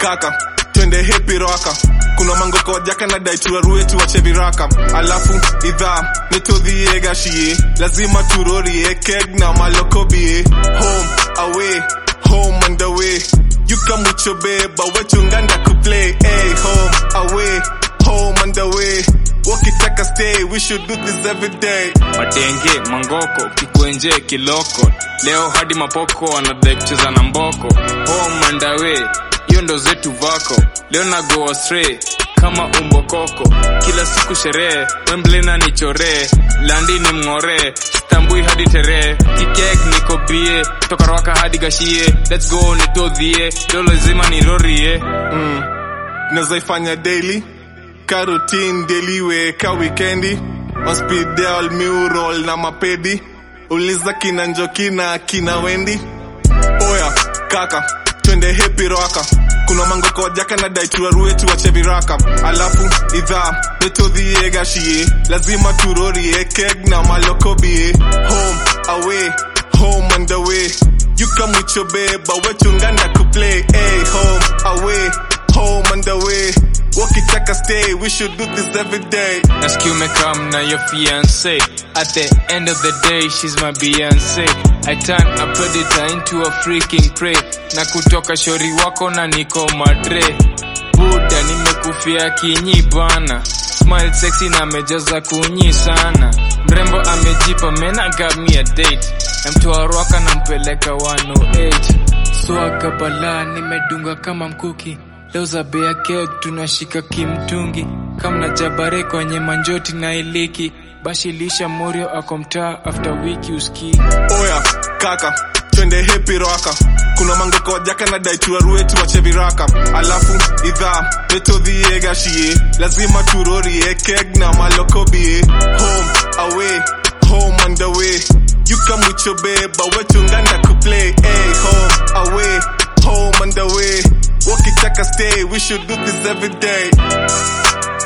kaka twende hepi raka kuna mangoko wajaka na dai turarue tuwache viraka alafu idhaa nitodhiegashie lazima turorie keg na malokobie home away home and away you come with your babe but wechunganda kuplay hey home away home and away wakitaka stay we should do this every day matenge mangoko kikwenje kiloko leo hadi mapoko wanadai kucheza na mboko home and away hiyo ndo zetu vako leo na go astray kama umbokoko kila siku sherehe wemblena nichoree landi ni mng'oree stambui hadi teree kikek niko bie toka rwaka hadi gashie lets go nitodhie leo lazima nirorie mm. nazaifanya daily ka routine daily we ka wikendi hospidal mural na mapedi uliza kina njoki na kina wendi oya kaka twende hepi raka kuna mangoko wajaka na dai turarue tuwache viraka alafu idhaa nitodhiegashie lazima turorie keg na malokobie home away home and away you come with your babe but wechunganda kuplay hey home away home and away wakitaka stay we should do this every day nasikia umekam na your fiance at the end of the day she's my beyonce i turn a predator into a freaking prey na kutoka shori wako na niko madre buda nimekufia kinyi bana smile sexy na amejaza kunyi sana mrembo amejipa mena gamia date na mtoa rwaka nampeleka 108 swaga balaa nimedunga kama mkuki leo za bea keg tunashika kimtungi kamna jabare kwenye manjoti na iliki bashilisha morio ako mtaa after wiki uski oya kaka twende hepi raka kuna mangoko wajaka na dai turarue tuwache viraka alafu idhaa nitodhiegashie lazima turorie keg na malokobie home away home and away you come with your babe but wechunganda kuplay hey home away home and away wakitaka stay we should do this every day